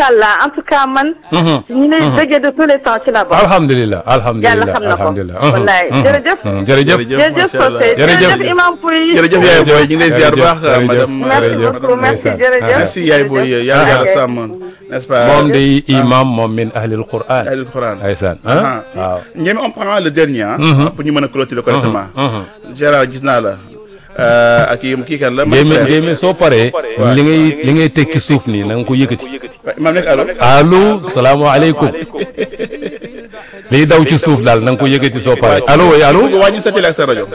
macha allah en tout cas man. ñu lay déggee de tous les temps ci la bokk. alhamdulilah alhamdulilah yàlla xam na ko alhamdulilah wallaay jërëjëf. jërëjëf jërëjëf Socé Jërëjëf. jërëjëf Imam Pouy. jërëjëf yaay booy ñu ngi lay ziar bu baax Jërëjëf, madame merci jërëjëf. beaucoup merci ndeysaan. jërëjëf. merci yaay booy yàlla yàlla Ok. sàmm n'est-ce pas moom day imam moom min ahlil quran Ahlul Quran ndeysaan Ah. ah waaw ñoom on prend le dernier ah. pour ñu mën a clôturer correctement. mhm. Gérard gis naa la. Euh, ak kii kii kan la. Jéeme Makhtar. jéeme soo paree li ngay li ngay tekki suuf nii na nga ko yëkkati waaw Imaam nekk allo. allo salaamaaleykum liy daw ci suuf daal na nga ko yëkkati soo paree allo oui allo wàññi sa télé ak sa rajo.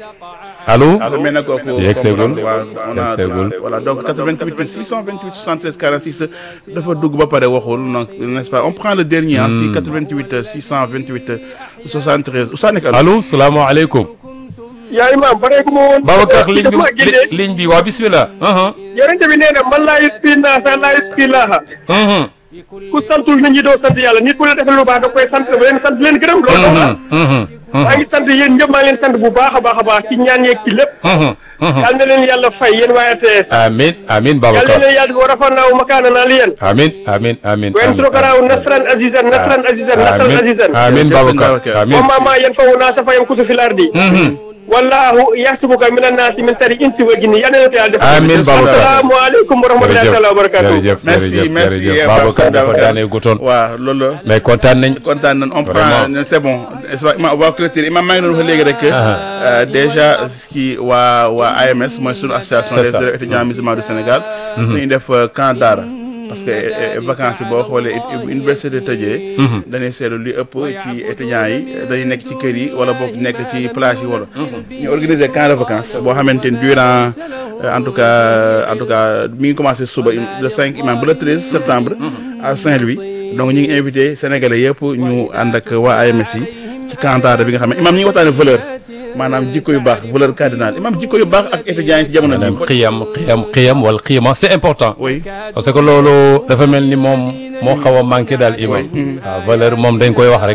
allo dafa mel ne kooku. Yegg seegul. waaw on a Yegg seegul. voilà donc 88 628 73 46 dafa dugg ba pare waxul donc n'est-ce pas on prend le dernier. ah si 88 628 73 Oustaz nekk allo. allo salaamaaleykum yaa imaam bareeku ma woon. Babacar ligne bi dafa génnee li- ligne bi waa bismillah aha yonente bi nee na man laa yusfi naasa laa yusfi laaha mhm ku santul nit ñi doo sant yàlla nit ku ne defee lu baax da koy sant ba leen sant leen gërëm loolu doon la mhm mhm maa ngi sant yéen ñëpp maa ngi leen sant bu baax a baax a baax ci ñaan yeeg ci lépp mhm mhm yal na leen yàlla fay yéen waa RTS amin amin yal na Babacar leen yàlla wa rafa'naahu makaanan aliyyan amin amin amin wa yansurukanaahu nasran azizan nasran azizan nasran amin azizan amin Babacar Babacar. amin wa maa maa yanfa'u naasa fa yamkutu fil ardi mhm wallahu yaxsibuka min annaasi min sharri insi wa jinni yal na leen ko yàlla defal Amin, Babacar. assalaamu aleykum wa rahmatullahi taala wa barakatuh jërëjëf merci jërëjëf merci jërëjëf Pape Babacar dafa Babacar. daanee gutoon waaw loolu la. mais kontaan nañ kontaan nañ on Vraiment. prend c'est bon n'est-ce pas Imam on va clôturer Imam maa ngi doon wax léegi rek. euh, déjà kii waa waa AMS mooy sunu association C'est des ça. élèves étudiants musulmans du Sénégal. dañuy def euh, camp daara. parce que eh, eh, vacances yi boo xoolee uni- université de tëjee. dañuy seetlu li ëpp ci étudiants yi dañuy nekk ci kër yi wala boog nekk ci plage yi wala. ñu organiser camp de vacances boo xamante ni durant euh, en tout cas en tout cas mi ngi commencé suba le 5 imam ba le 13 septembre. à Saint-Louis donc ñu ngi invité sénégalais yëpp ñu ànd ak waa AMS yi ci camp daara bi nga xam ne imam ñi ngi waxtaane valeur maanaam jikko yu baax valeur cardinal imam jikko yu baax ak étudiants yi ci jamono maanaam ji. xiyam xiyam xiyam wala xiyama c'est important oui parce que loolu dafa mel ni moom moo xaw a manqué daal imam waaw valeur moom dañ koy wax rek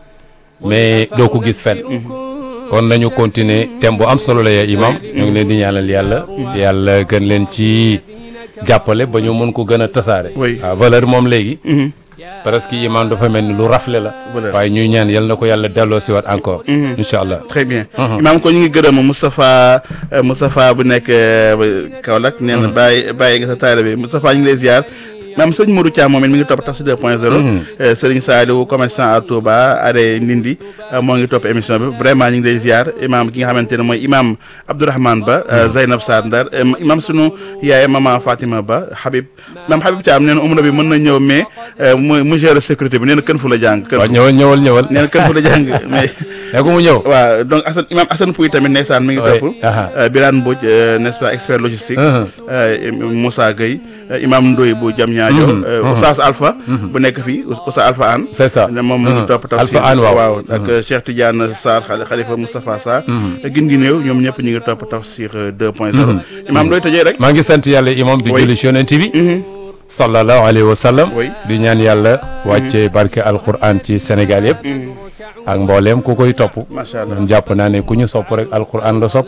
mais doo ko gis fenn kon nañu continuer thème bu am solo la ya imam ñu ngi leen di ñaanal yàlla yàlla gën leen ci jàppale ba ñu mën ko gën a tasaare Oui. waaw valeur moom léegi presque imam dafa mel ni lu rafle la Valeur. waaye ñuy ñaan yal na ko yàlla delloo si waat encore incha allah très bien imaam ko ñu ngi gërëm Moustapha euh, Moustapha bu nekk euh, Kaolack nee na bàyyi bàyyi nga sa taalibe bi Moustapha ñu ngi lay ziar maam sëñ Modou Thiam moom it mi ngi topp Tafsir 2.0 Serigne Saliou commerçant à Touba are Ndindi euh, moo ngi topp émission bi vraiment ñu ngi lay ziar imaam ki nga xamante ne mooy imaam Abdourahmane Ba euh, Zeynab Sarr Ndar euh, imaam sunu yaay mama Fatima Ba Habib maam Habib Thiam nee na umra bi mën na ñëw mais euh, mu mu gérer sécurité bi nee na kën fu la jàng kën waaw fu ñëwal ñëwal ñëwal nee na kën fu la jàng mais ne ko mu ñëw waaw donc Assane imam Assane Pouy tamit ndeysaan mi ngi Oui, topp aha. euh, Birane Mbodj euh, n'est-ce pas expert logistique Mhm. euh, Moussa Gueye euh, imam Ndoye bu Diamniadio Mhm, euh, mhm. Oustaz Alpha bu nekk fii Oustaz Alpha Anne c'est ça ne moom mi ngi Mhm. topp tafsir Alpha Anne waaw waaw ak euh, Cheikh Tidiane Sarr Khali- Khalifa Moustapha Sarr gin gi néew ñoom ñëpp ñu ngi topp tafsir euh, 2.0 imam looy tëjee rek maa ngi sant yàlla imam di Oui. julli ci yonent bi Mhm. sallallahu alayhi wa sallam Oui. di ñaan yàlla wàcce barke alquran ci Sénégal yëpp ak mbooleem ku koy topp Macha Allah. man jàpp naa ne ku ñu sopp rek alquran la sopp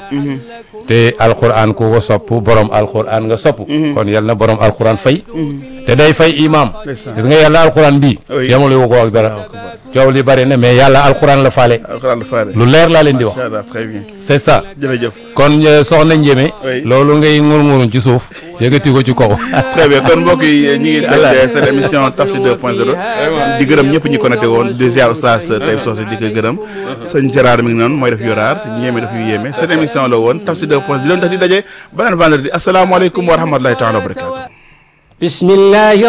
te alquran ku ko sopp borom alquran nga sopp kon yal na borom alquran fay te day fay imam Ndeysaan. gis nga yàlla alquran bii Oui. yemale wu ko ak dara coow li bari na mais yàlla alquran la faale alxuraan la faare lu leer laa leen di wax Macha Allah très bien c'est ça jërëjëf kon euh, soxna Njémé Oui. loolu ngay ngurngurun ci suuf yëkkati ko ci kaw très bien kon mbokk yi ñu ngi tëj seen émission Tafsir 2.0 di gërëm ñëpp ñi connecté woon di ziar Oustaz Taïb Socé di ko gërëm sëñ Gérard mi ngi noonu mooy def yoraar ñeeme def yu yéeme seen émission la woon Tafsir 2.0 di leen tax di daje beneen vendredi asalaamaaleykum wa rahmatulahi taala wa barakatu بسم الله